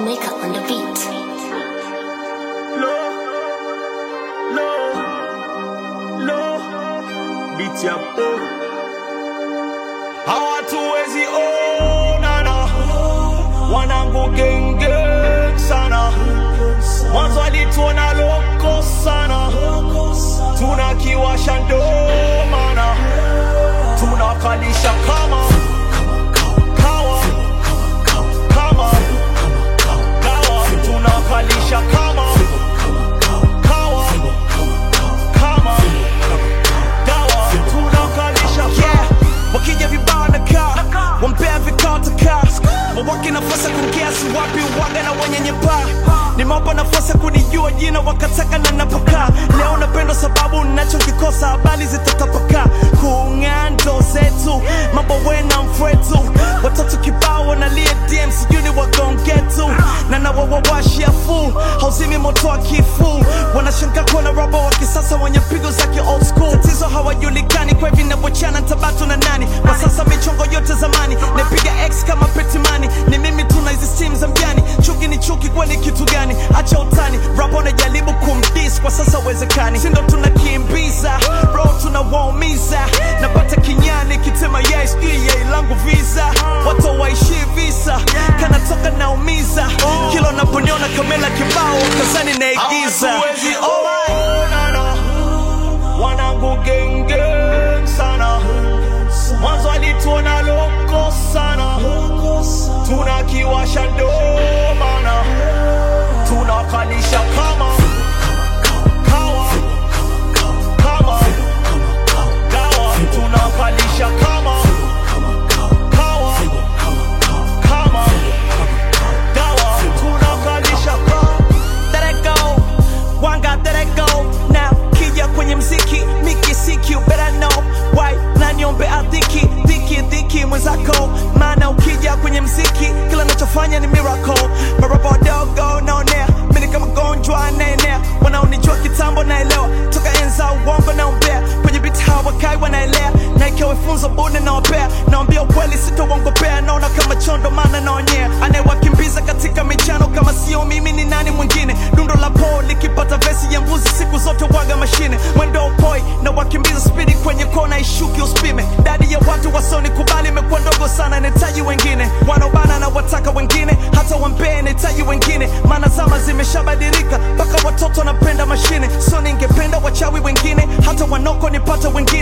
Maker on the beat. Low, low, low, beat ya po. Hawatuwezi onana, wanangu genge sana, mwanzo alituona loko sana, tunakiwasha ndo maana tunakalisha kama kawa kama dawa, tunakalisha kama kawa kama dawa, tunakalisha yeah. wakija vibao na kaa wampea vikao takaa wawake nafasi ya kuongea si wapi waga na wenye nyepaa nimewapa nafasi ya kunijua jina wakataka na napokaa leo napendwa sababu nachokikosa habari zitatapakaa kung'aa ndo zetu mambo wena mfwetu watoto kibao wanalia dm sijui ni wagongetu na nawawawashia fu hauzimi moto wa kifu wanashangaa kuona robo wa kisasa wenye pigo za ki old school tatizo hawajulikani kwa hivi navyochana tabatu na nani kwa sasa michongo yote zamani napiga x kama petimani ni mimi tuna hizi stim za mjani chuki ni chuki kwani kitu gani acha utani rap wanajaribu kumdis kwa sasa uwezekani sindo tunakimbiza bro tunawaumiza napata kinyani kitema yes yeah, langu visa watu waishi visa kanatoka naumiza kilo naponiona kamela kibao kazani naigiza Hawatuwezi onana, wanangu genge sana, mwanzo alituona loko sana, tunakiwasha ndo maana tunakalisha kama kawa kama dawa, tunakalisha kama kawa kama dawa, tunakalisha kama Let it go, wanga let it go now kija kwenye mziki miki siki you better know why na niombe adhiki dhiki dhiki mwenzako maana ukija kwenye mziki kila nachofanya ni miracle maraba wadogo naonea mini kama gonjwa naenea wanaonijua kitambo naelewa toka enza uongo naombea kwenye biti hawakai wanaelea na ikiwa funzo bune naopea naambia ukweli sitowongopea naona kama chondo maana naonyea anayewakimbiza katika michano kama sio mimi ni nani mwingine dundo la po likipata vesi ya mbuzi siku zote waga mashine mwendo upoi na wakimbiza spidi kwenye kona ishuki uspime dadi ya watu wasoni kubali imekuwa ndogo sana nahitaji wengine wanaobana na wataka wengine hata wampee nahitaji wengine maana zama zimeshabadilika mpaka watoto wanapenda mashine so ningependa wachawi wengine hata wanoko nipata wengine